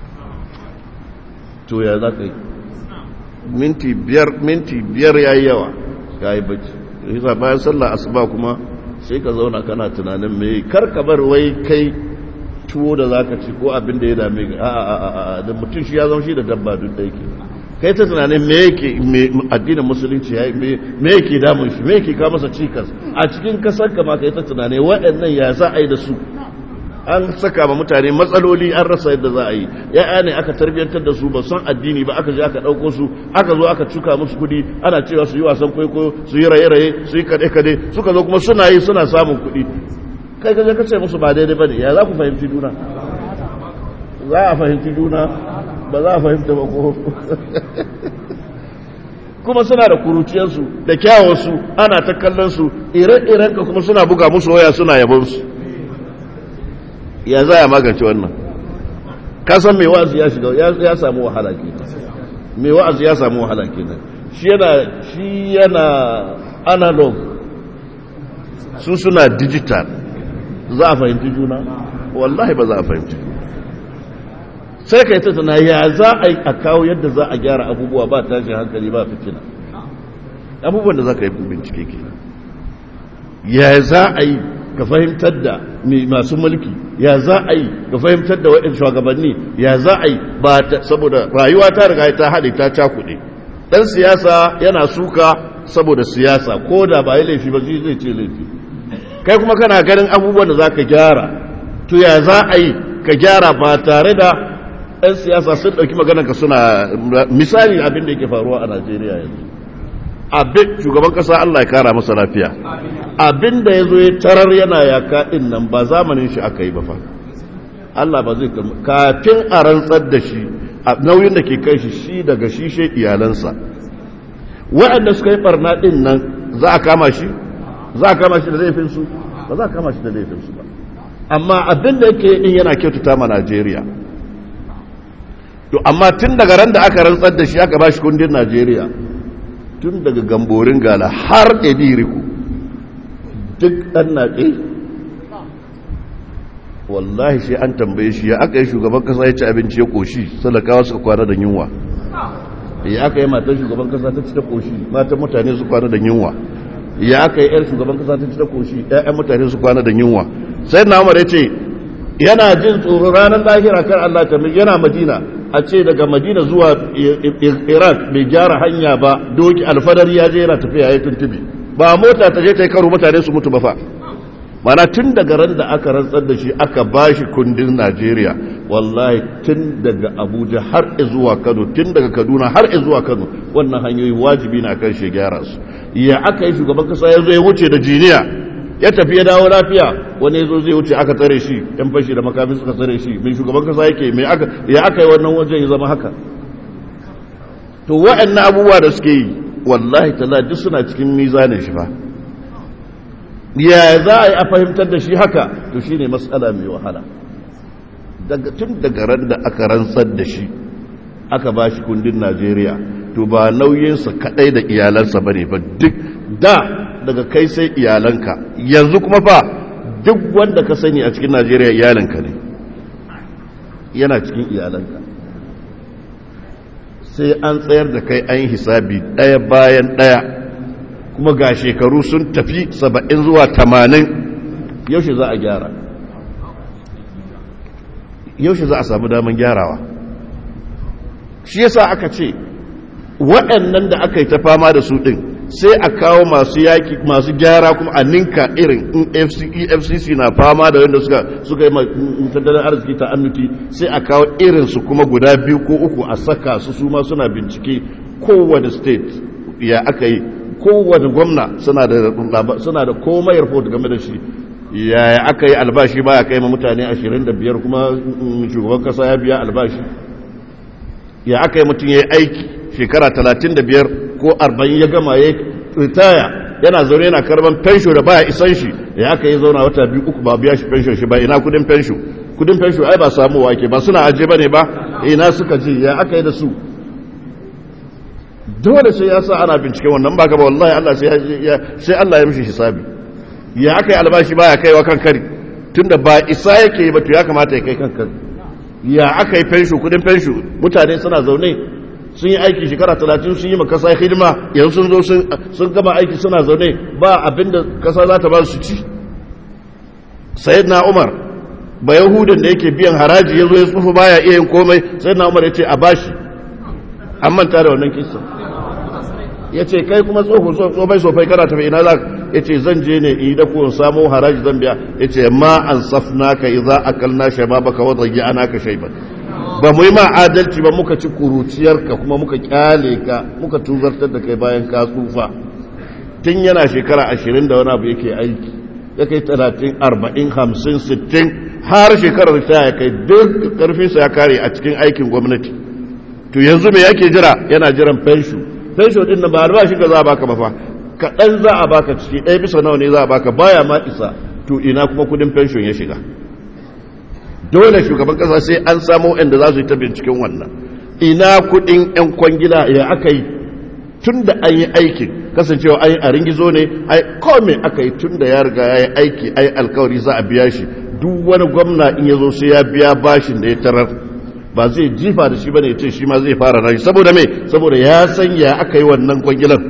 to ya za ka yi minti biyar minti biyar ya yi yawa ya yi bacci yasa bayan sallah asuba kuma sai ka zauna kana tunanin mai karka bar wai kai tuwo da zaka ci ko abin da ya dame ka a da mutum shi ya zama shi da dabba duk da yake kai ta tunanin me yake addinin musulunci ya me yake damun shi me yake kawo masa cikas a cikin kasar ka ma kai ta tunanin waɗannan ya za a yi da su an saka ma mutane matsaloli an rasa yadda za a yi ya'ya ne aka tarbiyyantar da su ba san addini ba aka je aka ɗauko su aka zo aka cuka musu kuɗi ana cewa su yi wasan kwaikwayo su yi raye-raye su yi kaɗe-kaɗe suka zo kuma suna yi suna samun kuɗi kai ka je ka ce musu ba daidai ba ne ya za ku fahimci juna za a fahimci juna ba za a fahimta ba ko kuma suna da kuruciyarsu da kyawarsu ana ta kallon su ire-iren ka kuma suna buga musu waya suna yabonsu ya za a magance wannan kasan mai wa'azi ya shiga ya samu wahala ke mai wa'azi ya samu wahala ke shi yana shi yana analog su suna digital za a fahimci juna wallahi ba za a fahimci sai ka yi ta tana ya za a yi a kawo yadda za a gyara abubuwa ba tashin hankali ba fitina abubuwan da za ka yi bincike ke ya za a yi ka fahimtar da masu mulki ya za a yi ka fahimtar da waɗin shugabanni ya za a yi ba saboda rayuwa ta riga ta haɗe ta cakuɗe ɗan siyasa yana suka saboda siyasa ko da ba yi laifi ba zai ce laifi kai kuma kana ganin abubuwan da za ka gyara to ya za a yi ka gyara ba tare da 'yan siyasa sun ɗauki maganarka suna misali abin da yake faruwa a najeriya yanzu abin shugaban ƙasa allah ya kara masa lafiya abin da ya zo ya tarar yana yaka ɗin nan ba zamanin shi aka yi ba fa allah ba zai kafin a rantsar da shi a nauyin da ke kai shi shi daga shi shi iyalansa waɗanda suka yi ɓarna ɗin nan za a kama shi za a kama shi da laifinsu ba za a kama shi da laifinsu ba amma abin da yake ɗin yana kyautata ma najeriya to amma tun daga ran da aka rantsar da shi aka ba shi kundin najeriya tun daga gamborin gala har ediriku duk ɗan naɗe wallahi shi an tambaye shi ya aka yi shugaban kasa ya ci abinci ya koshi salakawa suka kwana da yunwa ya aka yi matan shugaban kasa ta ci ta koshi matan mutane su kwana da yunwa ya aka yi yar shugaban kasa ta ci ta koshi ƴaƴan mutane su kwana da yunwa sai na umar ya ce yana jin tsoro ranar lahira kar Allah ta yana madina a ce daga madina zuwa iraq bai gyara hanya ba doki alfadar ya je yana tafiya ya tuntube ba mota ta je ta yi karo mutane su mutu ba fa mana tun daga ran da aka rantsar da shi aka ba shi kundin najeriya wallahi tun daga abuja har zuwa kano tun daga kaduna har zuwa kano wannan hanyoyi wajibi na kan shi gyara su ya aka yi shugaban kasa ya zo ya wuce da jiniya ya tafi ya dawo lafiya wani ya zo zai wuce aka tsare shi yan fashi da makamin suka tsare shi mai shugaban kasa yake mai aka ya aka yi wannan wajen ya zama haka to wa'annan abubuwa da suke yi wallahi tala duk suna cikin mizanin shi fa ya za a yi a fahimtar da shi haka to shine matsala mai wahala tun daga ran da aka rantsar da shi aka ba shi kundin najeriya to ba nauyinsa kadai da iyalansa ba ne ba duk da daga kai sai iyalanka yanzu kuma fa duk wanda ka sani a cikin najeriya iyalanka ne yana cikin iyalanka sai an tsayar da kai an hisabi ɗaya bayan ɗaya kuma ga shekaru sun tafi saba'in zuwa tamanin yaushe za a gyara yaushe za a samu daman gyarawa shi yasa aka ce waɗannan da aka yi ta fama da su ɗin sai a kawo masu yaki masu gyara kuma a ninka irin in efcc na fama da wanda suka suka yi tattalin arziki ta annuti sai a kawo irinsu kuma guda biyu ko uku a saka su su ma suna bincike kowane state ya aka yi kowane gwamna suna da suna da komai report game da shi yaya aka yi albashi ba ya kai ma mutane 25 kuma shugaban kasa ya biya albashi ya aka yi mutum ya yi aiki shekara 35 ko 40 ya gama ya ritaya yana zaune yana karban fensho da baya isan shi ya aka yi zauna wata biyu uku ba biya shi fensho shi ba ina kudin fensho kudin fensho ai ba samu wake ba suna aje bane ba ina suka ji ya aka yi da su dole sai ya sa ana bincike wannan ba gaba wallahi Allah sai Allah ya mishi hisabi ya aka yi albashi baya kaiwa kan kari tunda ba isa yake yi ba to ya kamata ya kai kan kari ya aka yi fensho kudin fensho mutane suna zaune sun yi aiki shekara talatin sun yi ma kasa hidima yanzu sun zo sun gama aiki suna zaune ba abinda kasa za ta ba su ci sayid na umar ba yahudan da yake biyan haraji ya zo ya tsufa baya iya yin komai sayid na umar ya ce a bashi an manta da wannan kisa ya ce kai kuma tsofai tsofai kana tafi ina za ya ce zan je ne in da kuwan samu haraji zan biya ya ce ma an safna ka yi za a kalna shaba baka wadda yi ana ka shaiba ba mu yi ma adalci ba muka ci kuruciyarka kuma muka kyale ka muka tuzartar da kai bayan ka tsufa tun yana shekara ashirin da wani abu yake aiki ya kai talatin arba'in hamsin sittin har shekarar ta ya kai duk karfinsa ya kare a cikin aikin gwamnati to yanzu me yake jira yana jiran fensho fensho din nan ba albashi ka za a baka ba fa kaɗan za a baka ciki ɗaya bisa nawa ne za a baka baya ma isa to ina kuma kudin fenshon ya shiga dole shugaban kasa sai an samu inda za su yi ta binciken wannan ina kudin 'yan kwangila ya aka yi tun da an yi aikin kasancewa an yi a ringizo ne ai kome aka yi tun da ya riga ya yi aiki ai alkawari za a biya shi duk wani gwamna in ya zo sai ya biya bashin da ya tarar ba zai jifa da shi bane ya ce shi ma zai fara rashi saboda me saboda ya san ya aka yi wannan kwangilan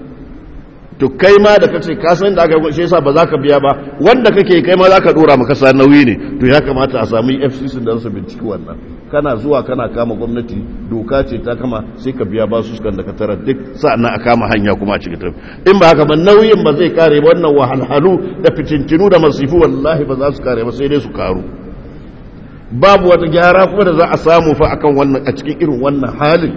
to kai ma da kace ka san da aka yi shi yasa ba za ka biya ba wanda kake kai ma za ka dora maka sa nauyi ne to ya kamata a samu FCC da su binciki wannan kana zuwa kana kama gwamnati doka ce ta kama sai ka biya basu sukan da ka tara duk sa'annan a kama hanya kuma a cikin tafi in ba haka ba nauyin ba zai kare wannan wahalhalu da fitintinu da masifu wallahi ba za su kare ba sai dai su karu babu wata gyara kuma da za a samu fa akan wannan a cikin irin wannan halin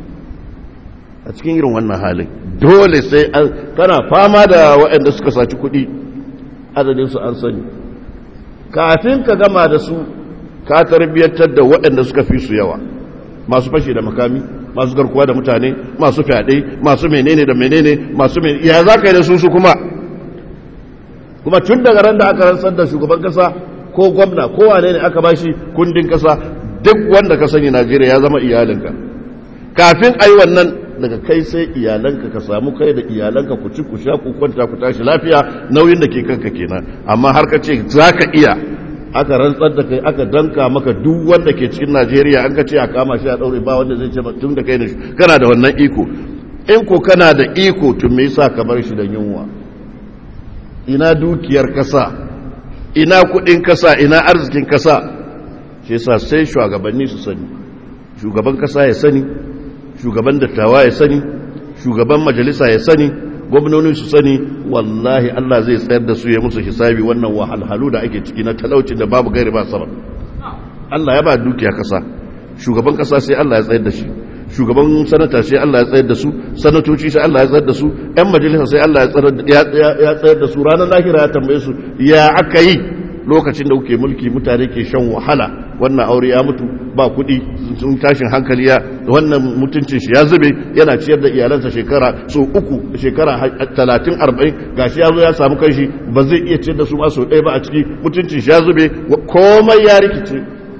a cikin irin wannan halin dole sai an kana fama da waɗanda suka saci kuɗi adadin su an sani kafin ka gama da su ka tarbiyyantar da waɗanda suka fi su yawa masu fashe da makami masu garkuwa da mutane masu fyaɗe masu menene da menene masu menene ya za ka yi da su su kuma kuma tun daga ran da aka rantsar da shugaban kasa ko gwamna ko wane ne aka bashi kundin kasa duk wanda ka sani Najeriya ya zama iyalinka kafin ayi wannan daga kai sai iyalanka ka samu kai da iyalanka ku ci ku sha ku kwanta ku tashi lafiya nauyin da ke kanka kenan amma har ka ce zaka iya aka rantsar da kai aka danka maka duk wanda ke cikin Najeriya an ka ce a kama shi a daure ba wanda zai ce tun da kai da kana da wannan iko in ko kana da iko tun me yasa ka bar shi da yunwa ina dukiyar kasa ina kudin kasa ina arzikin kasa shi yasa sai shugabanni su sani shugaban kasa ya sani shugaban dattawa ya sani shugaban majalisa ya sani gwamnoni su sani wallahi Allah zai tsayar da su ya musu hisabi wannan wahalhalu da ake ciki na talauci da babu gairi ba sabab Allah ya ba dukiya kasa shugaban kasa sai Allah ya tsayar da shi shugaban sanata sai Allah ya tsayar da su sanatoci sai Allah ya tsayar da su ƴan majalisa sai Allah ya tsayar da su ranar lahira ya tambaye su ya aka yi lokacin da kuke mulki mutane ke shan wahala wannan aure ya mutu ba kuɗi sun tashin hankali ya wannan mutuncin shi ya zube yana ciyar da iyalansa shekara so uku shekara talatin arba'in gashi ya zo ya samu kanshi ba zai iya ciyar da su ma sau ɗaya ba a ciki mutuncin shi ya zube komai ya rikice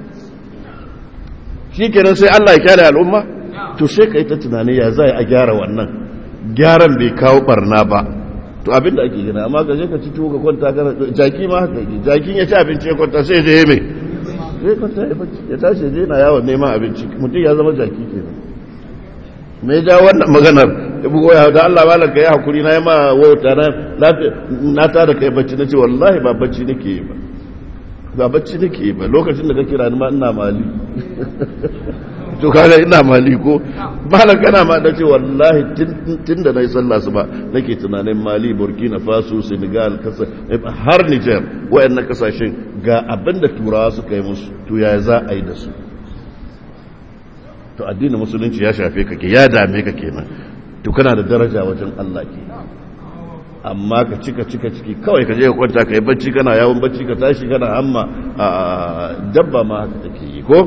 shi kenan sai Allah ya kyale al'umma to sai ka yi ta tunani ya za a gyara wannan gyaran bai kawo barna ba to abinda ake gina amma ka je ka ci tuwo ka kwanta kana jaki ma haka yake jakin ya ci abinci ya kwanta sai je mai sai kwanta ya bacci ya tashi je na yawon neman abinci mutum ya zama jaki kenan me ja wannan maganar ya bugo ya da Allah malam ka yi hakuri na yi ma wauta na na ta da kai bacci na ce wallahi ba bacci nake yi ba ba bacci nake yi ba lokacin da ka kira ni ma ina mali to kaga ina mali ko malam kana ma da ce wallahi tun da nayi sallah su ba nake tunanin mali burkina faso senegal kasa har niger wayannan kasashen ga abin da turawa suka yi musu to ya za a yi da su to addinin musulunci ya shafe ka ke ya dame ka kenan to kana da daraja wajen Allah ke amma ka cika cika ciki kawai ka je ka kwanta ka yi bacci kana yawon bacci ka tashi kana hamma a dabba ma haka take yi ko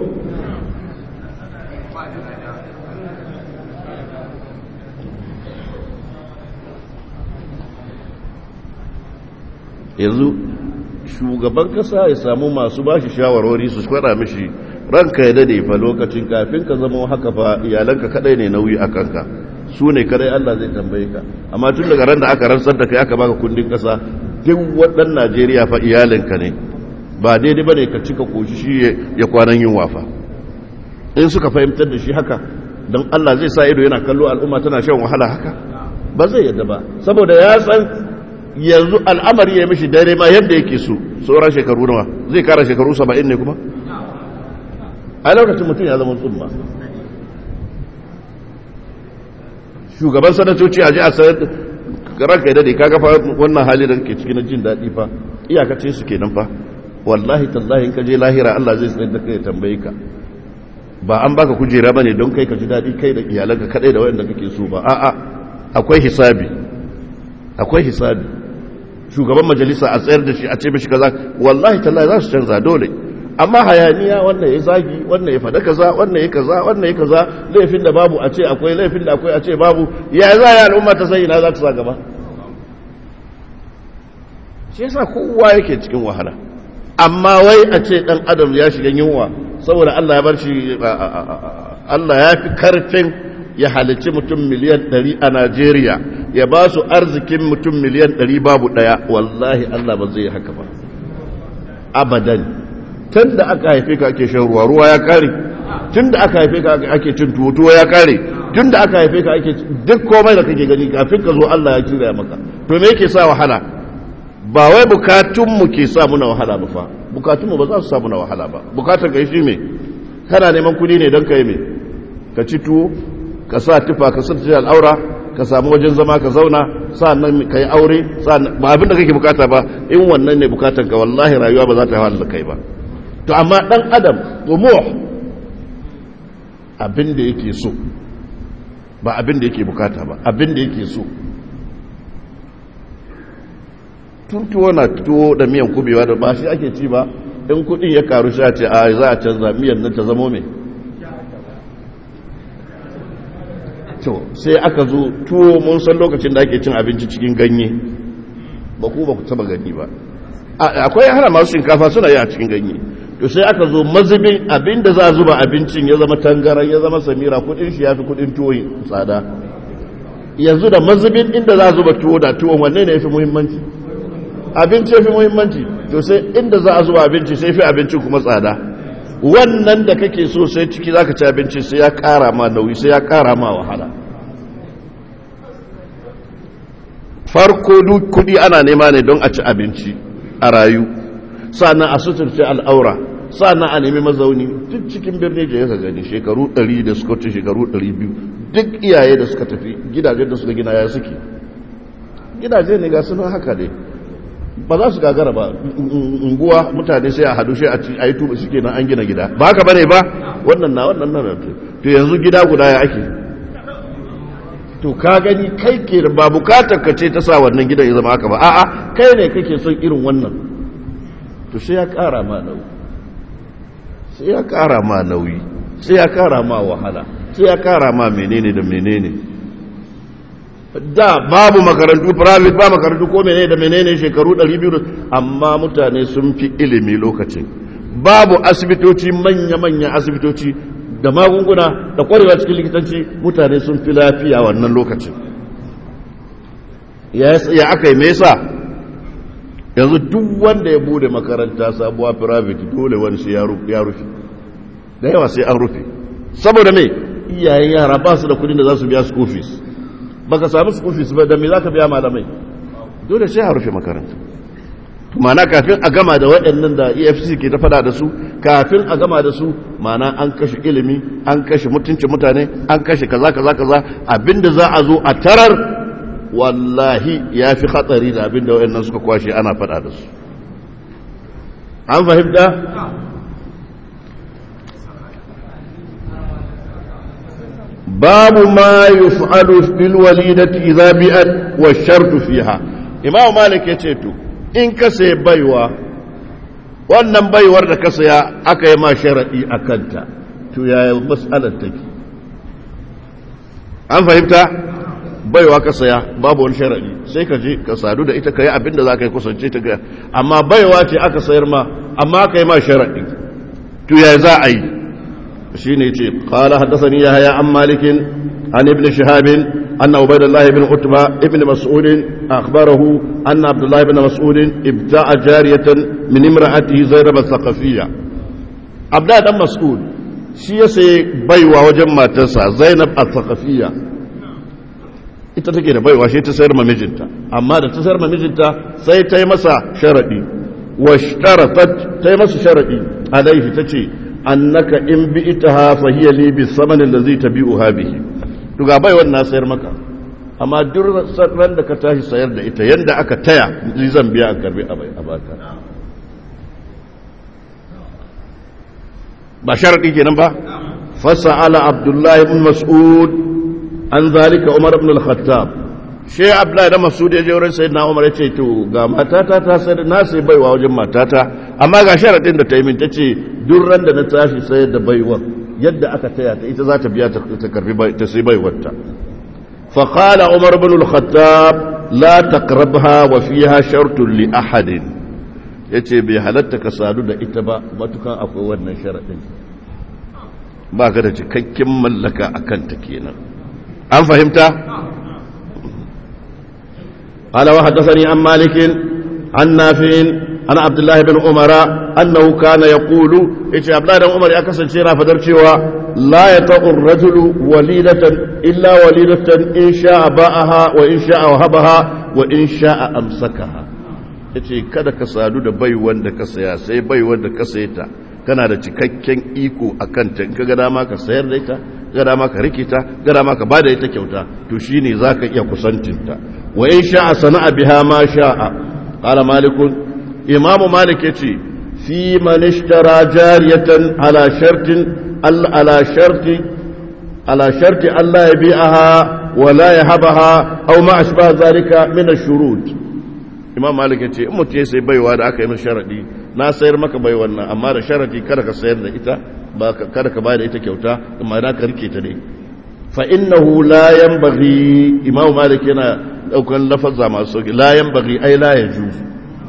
yanzu shugaban kasa ya samu masu bashi shawarwari su kwada mishi ranka ya dade fa lokacin kafin ka zama haka fa iyalanka kadai ne nauyi a kanka su ne kadai Allah zai tambaye ka amma tun daga ran da aka rantsar da kai aka baka kundin kasa duk waɗannan Najeriya fa iyalinka ne ba daidai bane ka cika koshi shi ya kwanan yin wafa in suka fahimtar da shi haka don Allah zai sa ido yana kallo al'umma tana shan wahala haka ba zai yadda ba saboda ya san yanzu al'amari ya mishi dare ma yadda yake so sauran shekaru nawa zai kara shekaru saba'in ne kuma a lokacin mutum ya zama tsumma shugaban sanatoci a ji a sayar ranka dade ka gafa wannan hali da kake cikin jin daɗi fa iyakacin su kenan fa wallahi tallahi in ka je lahira Allah zai tsayar da kai ya tambaye ka ba an baka kujera bane don kai ka ji daɗi kai da iyalanka kadai da wayanda kake so ba a'a akwai hisabi akwai hisabi shugaban majalisa a tsayar da shi a ce mishi kaza wallahi tallahi za su canza dole amma hayaniya wannan ya zagi wannan ya fada kaza wannan ya kaza wannan ya kaza laifin da babu a ce akwai laifin da akwai a ce babu ya za ya al'umma ta sai ina za ta sa gaba shi yasa kowa yake cikin wahala amma wai a ce dan adam ya shiga yunwa saboda Allah ya bar shi Allah ya fi karfin ya halicci mutum miliyan 100 a Najeriya ya ba su arzikin mutum miliyan 100 babu daya wallahi Allah ba zai haka ba abadan tun da aka haife ka ake shan ruwa ruwa ya kare tun da aka haife ka ake cin tuwo tuwo ya kare tun da aka haife ka ake duk komai da kake gani kafin ka zo Allah ya kira maka to me yake sa wahala ba wai bukatunmu ke sa muna wahala ba fa bukatunmu ba za su sa muna wahala ba bukatar ka shi me kana neman kudi ne don ka yi me ka ci tuwo ka sa tufa ka sa al'aura ka samu wajen zama ka zauna sa'annan ka yi aure ba abin da kake bukata ba in wannan ne bukatar ka wallahi rayuwa ba za ta hawa da kai ba to amma dan adam tumuh abin da yake so ba abin da yake bukata ba abin da yake so tuntuwo na tuwo da miyan kubewa da ba shi ake ci ba in kudin ya karu sha ce a za a canza miyan nan ta zamo mai to sai aka zo tuwo mun san lokacin da ake cin abinci cikin ganye ba ku ba ku taba gani ba akwai hana masu shinkafa suna yi a cikin ganye to sai aka zo mazubin abinda za a zuba abincin ya zama tangaran ya zama samira kudin shi ya fi kudin tuwo tsada yanzu da mazubin inda za a zuba tuwo da tuwon wanne ne ya fi muhimmanci abinci ya fi muhimmanci to sai inda za a zuba abinci sai fi abincin kuma tsada wannan da kake so sai ciki za ka ci abinci sai ya kara ma nauyi sai ya kara ma wahala farko duk kudi ana nema ne don a ci abinci a rayu sa'annan a suturce al'aura sa'annan a nemi mazauni duk cikin birni da yaka gani shekaru 100 da suka wuce shekaru 200 duk iyaye da suka tafi gidajen da suka gina ya suke gidaje ne ga sunan haka ne ba za su gagara ba unguwa mutane sai a hadu shi a yi tuba suke nan an gina gida ba haka bane ba wannan na wannan na to yanzu gida guda ya ake to ka gani kai ke da ba bukatar ka ce ta sa wannan gidan ya zama haka ba a'a kai ne kake son irin wannan to sai ya kara ma nauyi sai ya kara ma nauyi sai ya kara ma wahala sai ya kara ma menene da menene da babu makarantu private ba makarantu ko menene da menene shekaru 200 amma mutane sun fi ilimi lokacin babu asibitoci manya-manya asibitoci da magunguna da kwarewa cikin likitanci mutane sun fi lafiya wannan lokacin ya aka yi mesa yanzu duk wanda ya bude makaranta sabuwa private dole wani sai ya rufe da yawa sai an rufe saboda mai iyayen yara ba su da kudin da za su biya school fees baka sami school fees ba da me za ka biya malamai dole sai a rufe makaranta mana kafin a gama da waɗannan da efcc ke ta fada da su kafin a gama da su mana an kashe ilimi an kashe mutuncin mutane an kashe kaza kaza kaza abinda za a zo a tarar wallahi ya fi hatsari da abinda waɗannan suka kwashe ana fada da su an fahimta babu ma yuf'alu bil walidati idza bi'at wa shartu fiha imam malik yace to in ka sai baiwa wannan baiwar da ka saya aka yi ma sharaɗi a kanta to yaya matsalar take an fahimta baiwa ka saya babu wani sharaɗi sai ka je ka sadu da ita ka yi abinda za ka yi kusance ta ga amma baiwa ce aka sayar ma amma aka yi ma sharaɗi to yaya za a yi shi ne ce ƙala haddasa ni ya haya an malikin an ibn shahabin أن عبيد الله بن عتبة ابن مسعود أخبره أن عبد الله بن مسعود ابتاع جارية من امرأته زينب الثقفية عبد الله بن مسعود shi ya sai baiwa wajen matarsa zainab al-thaqafiyya ita take da baiwa shi ta sayar ma mijinta amma da ta sayar ma mijinta sai ta yi masa sharadi wa shtaratat ta yi masa sharadi alaihi tace annaka in bi itaha fa hiya li bi samani allazi tabi'uha bihi to ga bai wannan sayar maka amma duk ran da ka tashi sayar da ita yanda aka taya zan biya a karbi a bai a baka ba sharadi kenan ba fasa'ala abdullahi ibn mas'ud an zalika umar ibn al-khattab shi abdullahi da mas'ud ya je wurin sayyidina umar ya ce to ga matata ta sayar na sai baiwa wajen matata amma ga sharadin da ta yi min tace duk ran da na tashi sayar da baiwar yadda aka taya ta ita za ta biya ta karbi ta sai baiwarta fa qala umar ibn al-khattab la taqrabha wa fiha shartun li ahadin yace bai halatta ka sadu da ita ba matukan akwai wannan sharadin ba ka da cikakken mallaka akan ta kenan an fahimta قال وحدثني عن مالك عن نافع عن عبد الله بن عمر أنه كان يقول إيش عبد الله بن عمر يكسر شيرا فدرشوا لا يطأ الرجل وليدة إلا وليدة إن شاء باءها وإن شاء وهبها وإن شاء أمسكها yace kada ka sadu da bai wanda ka saya sai bai wanda ka saye ta kana da cikakken iko a kanta in ka ga dama ka sayar da ita ga dama ka rike ta ga dama ka bada ita kyauta to shine zaka iya kusantinta wa in sha'a sana'a biha ma sha'a qala malikun imamu malik ya ce fi manishtara jariyatan ala shartin ala sharti ala sharti Allah ya bi'aha wa la yahabaha aw ma ashbaha zalika min ash-shurut imam malik ya ce in mutum ya sai baiwa da aka yi masa sharadi na sayar maka bai wannan amma da sharadi kada ka sayar da ita ba kada ka bayar da ita kyauta amma da ka rike ta ne fa innahu la yanbaghi imam malik yana daukan lafazza masu sauki la yanbaghi ai la yajuzu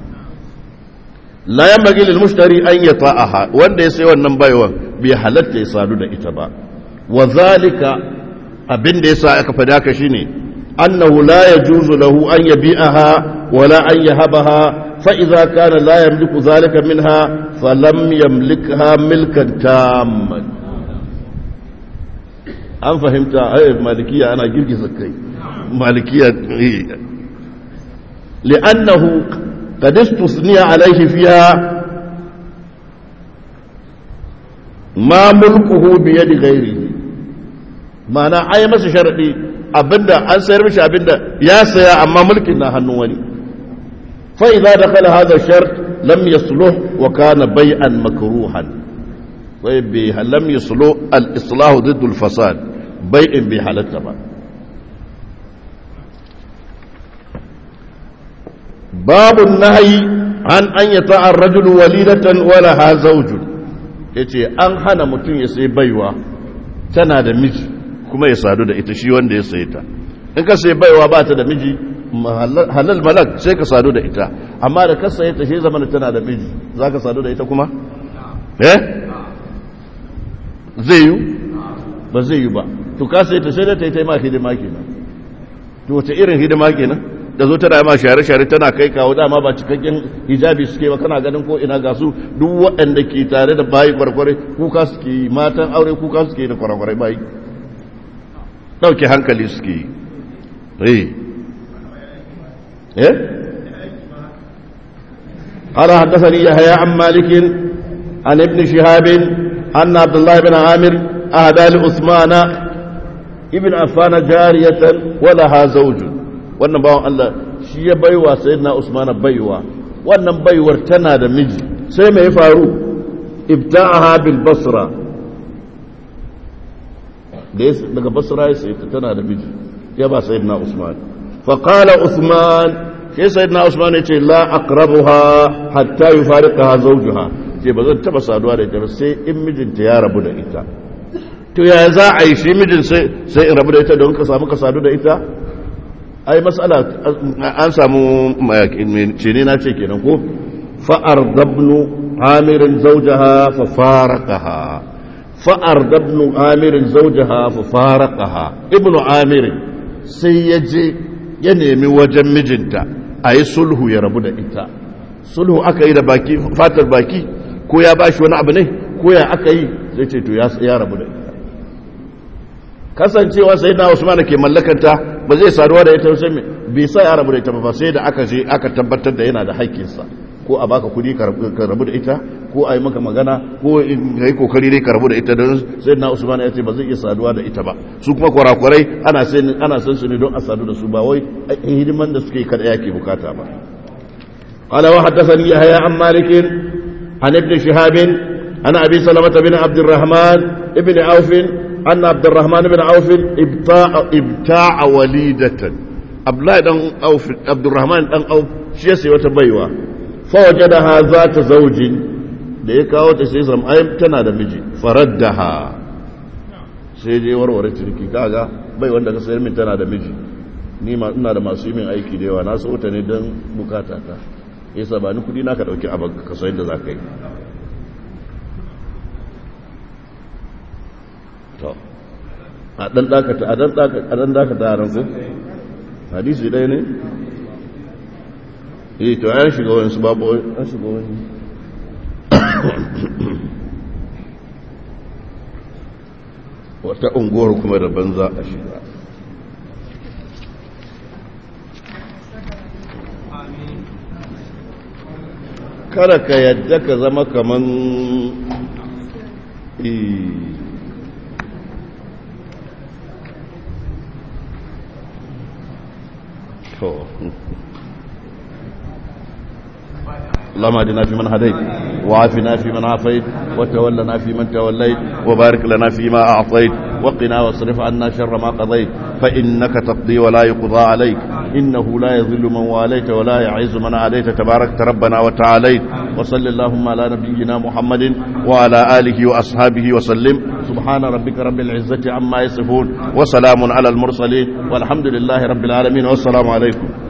la yanbaghi lil mushtari an yata'aha wanda ya sai wannan baiwan bai halatta ya sadu da ita ba wa zalika abin da yasa aka fada ka shine annahu la yajuzu lahu an yabi'aha wala an yahabaha fa idza kana la yamliku zalika minha falam yamlikha milkan tamman an fahimta ai malikiya ana girgiza kai malikiya li'annahu قد استثني عليه فيها ما ملكه بيد غيره معنى أي مس شرطي abinda an sayar mishi abinda ya saya amma mulkin na hannun wani fa idza dakhala hadha shart lam yasluh wa kana bai'an makruhan wa bi lam yasluh al islah ضد الفساد bai'in bi halatta ba babu nahyi an an yata ar-rajul walidatan wa laha zawjun yace an hana mutum ya sai baiwa tana da miji kuma ya sadu da ita shi wanda ya saye ta in ka sai baiwa ba ta da miji halal malak sai ka sadu da ita amma da ka saye ta shi zamana tana da miji za ka sadu da ita kuma? eh? zai yi? ba zai yi ba to ka saye ta sai da ta yi ta yi ma hidima kenan to wata irin hidima kenan da zo tana ma share-share tana kai kawo dama ba cikakken hijabi suke ba kana ganin ko ina ga su duk waɗanda ke tare da bayi kwarkware kuka suke yi matan aure kuka suke yi da kwarkware bayi ɗauke hankali suke yi eh eh قال حدثني يحيى عن مالك عن ابن شهاب أن عبد الله بن عامر أهدى لعثمان ابن عفان جارية ولها زوج wannan bawan Allah shi ya baiwa sayyidina Usman baiwa wannan baiwar tana da miji sai mai faru ibta'aha bil basra daga basra ya sayi tana da miji ya ba sayyidina Usman fa qala Usman sai sayyidina Usman ya ce la aqrabuha hatta yufariqaha zawjuha ce ba zan taba saduwa da ita sai in mijinta ya rabu da ita to ya za a yi shi mijin sai sai in rabu da ita don ka samu ka sadu da ita ai mas'ala an samu ce ne na ce kenan ko fa'ar dabnu amirin zawjaha fa faraqaha fa'ar dabnu amirin zawjaha fa faraqaha ibnu amirin sai ya je ya nemi wajen mijinta a yi sulhu ya rabu da ita sulhu aka yi da baki fatar baki ko ya ba shi wani abu ne ko ya aka yi zai ce to ya rabu da ita kasancewa sai na usman ke mallakanta ba zai saduwa da ita sai bai sa ya rabu da ita ba sai da aka je aka tabbatar da yana da haƙƙinsa ko a baka kudi ka rabu da ita ko a yi maka magana ko ka yi kokari dai ka rabu da ita don sai na usman ya ce ba zai iya saduwa da ita ba su kuma kwarakwarai ana ana san su ne don a sadu da su ba wai hidiman da suke kada yake bukata ba قال وحدثني يحيى عن مالك عن ابن شهاب عن ابي سلمه بن عبد الرحمن ابن عوف ان عبد الرحمن بن عوف ابتاع ابتاع وليده عبد الله بن عوف عبد الرحمن بن عوف shi sai wata baiwa fawajadaha zata zaujin da ya kawo ta sai sam ayyam tana da miji faraddaha sai je warware cirki kaga bai wanda ka sayar min tana da miji ni ma ina da masu yi min aiki da yawa na so ta ne don bukata ta yasa ba ni kudi na ka dauki abin ka sayar da za ka yi to a dan dakata a dan dakata a dan dakata a ranku hadisi ɗaya ne eh to an shiga wani su babu an shiga wani wata unguwar kuma da banza a shiga kada ka yadda ka zama kaman اللهم اهدنا فيمن هديت وعافنا فيمن عافيت وتولنا فيمن توليت وبارك لنا فيما اعطيت وقنا واصرف عنا شر ما قضيت فانك تقضي ولا يقضى عليك انه لا يذل من واليت ولا يعز من عاديت تباركت ربنا وتعاليت وصل اللهم على نبينا محمد وعلى اله واصحابه وسلم سبحان ربك رب العزه عما يصفون وسلام على المرسلين والحمد لله رب العالمين والسلام عليكم